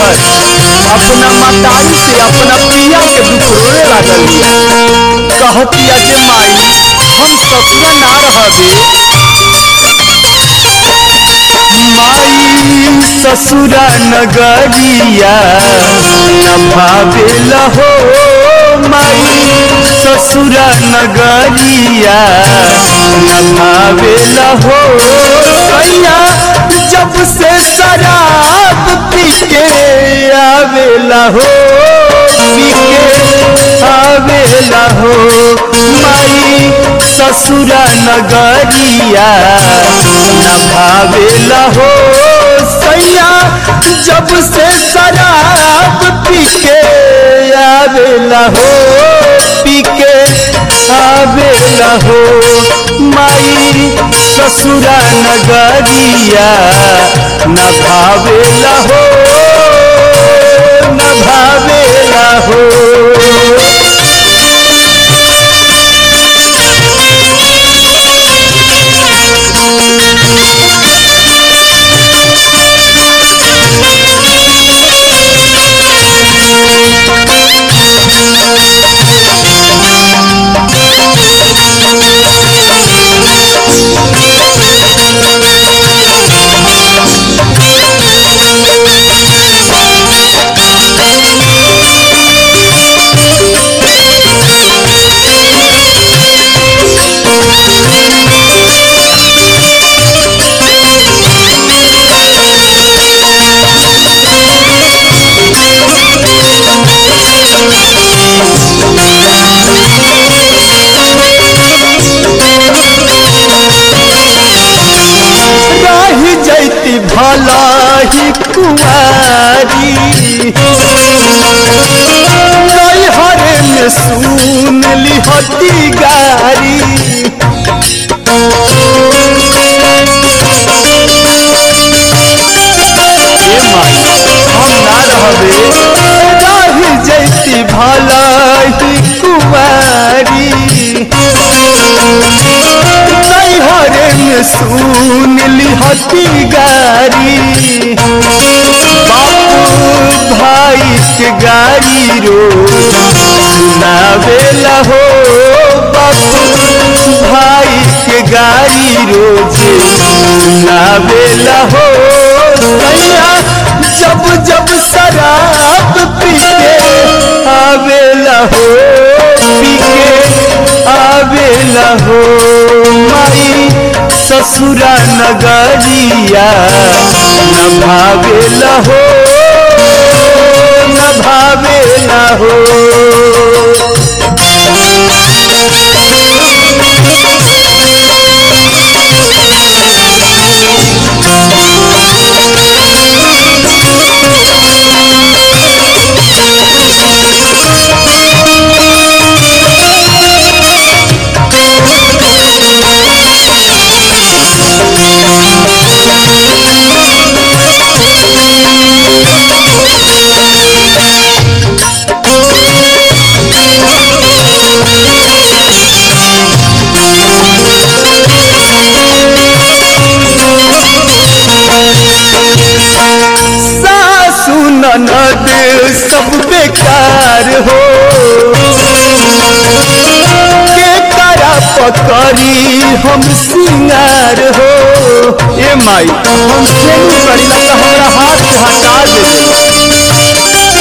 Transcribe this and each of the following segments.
नैहर अपना मतारी से अपना पिया के दुख रोए लागल बिया कहतिया जे माई हम ससुरा ना रहबे माई ससुरा नगरिया न भावेला हो माई ससुरा नगरिया न भावेला हो कैया जब से शराब पी के आवेला हो पी के आवेला हो माई ससुरा नगरिया न भावेला हो सैया जब से शराब पी के आवेला हो पी के आवेला हो माई ससुरा नगरिया न भावेला हो न भावेला हो रही जैती भला ही कुआरी नैहरे में सुन लिहती गारी ए माई हम ना रहबे रही जैती भला ही कुआरी नैहरे में सुन लिहती गारी बापू भाई के गाड़ी रो सुनावेला हो बापू भाई के गाड़ी रोज सुनावेला हो सैया जब जब शराब पी के आवेला हो पी के आवेला हो माई ससुरा नगरिया न भावेला हो न भावेला हो सासु ननद सब बेकार हो के करा पकड़ी हम सिंगार हो ए माई हम से करीला तो हमरा हाथ से हटा दे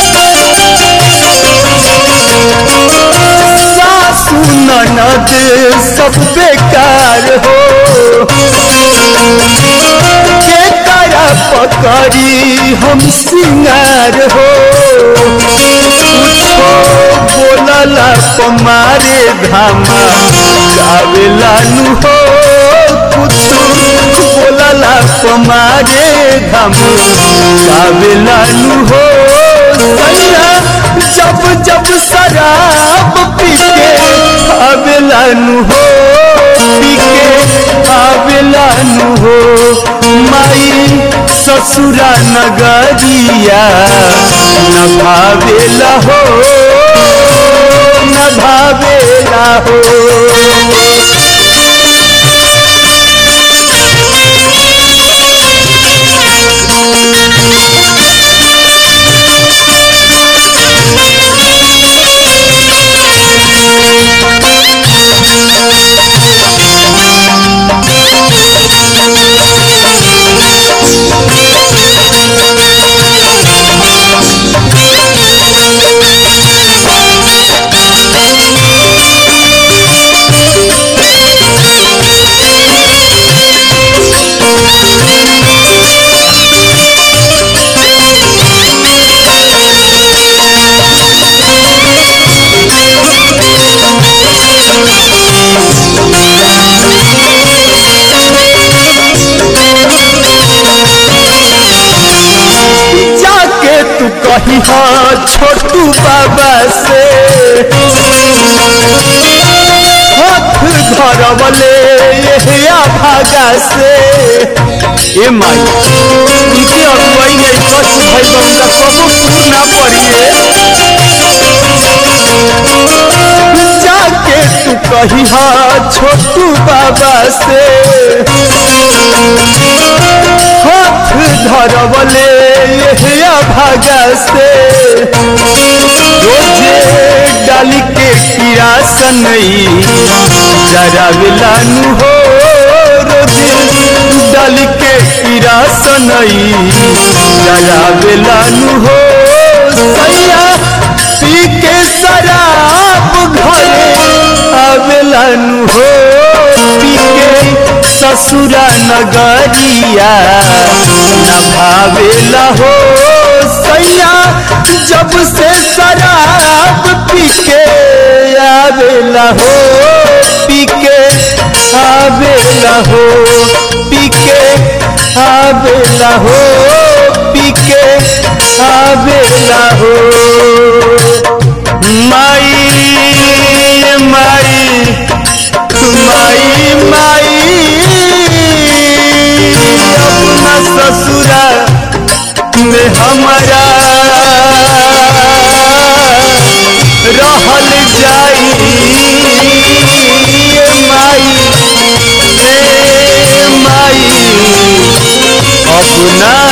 सासु ननद सब बेकार हो के करा पकड़ी हम सिंगार हो कुछो बोलला पमारे धामा गावेला नु हो कुछ बोलला पमारे धामा गावेला नु हो सैया जब जब शराब पी के आवेला नु हो पी के आवेला नु हो माई ससुरा नगरिया न भावेला हो न भावेला हो कही हाँ छोटू बाबा से हाथ धरवले ये भागा से ए माई इनके अगुवाई में कष्ट भइल बा उनका कबो पूर ना पड़िए जाके तू कही हाँ छोटू बाबा से हाथ धरवले ये भागा से रोजे डाली के किरासन जराविलानु हो रोजे डाली के किरासन जराविलानु हो सैया पी के शराब घरे आवेलानु हो पी के ससुरा नगरिया न भावेला हो सैया जब से शराब पी के आवेला हो पी के आवेला हो पी के आवेला हो पी के आवेला हो माई माई माई माई अपना ससुरा में हमारा रहल जाई माई हे माई अपना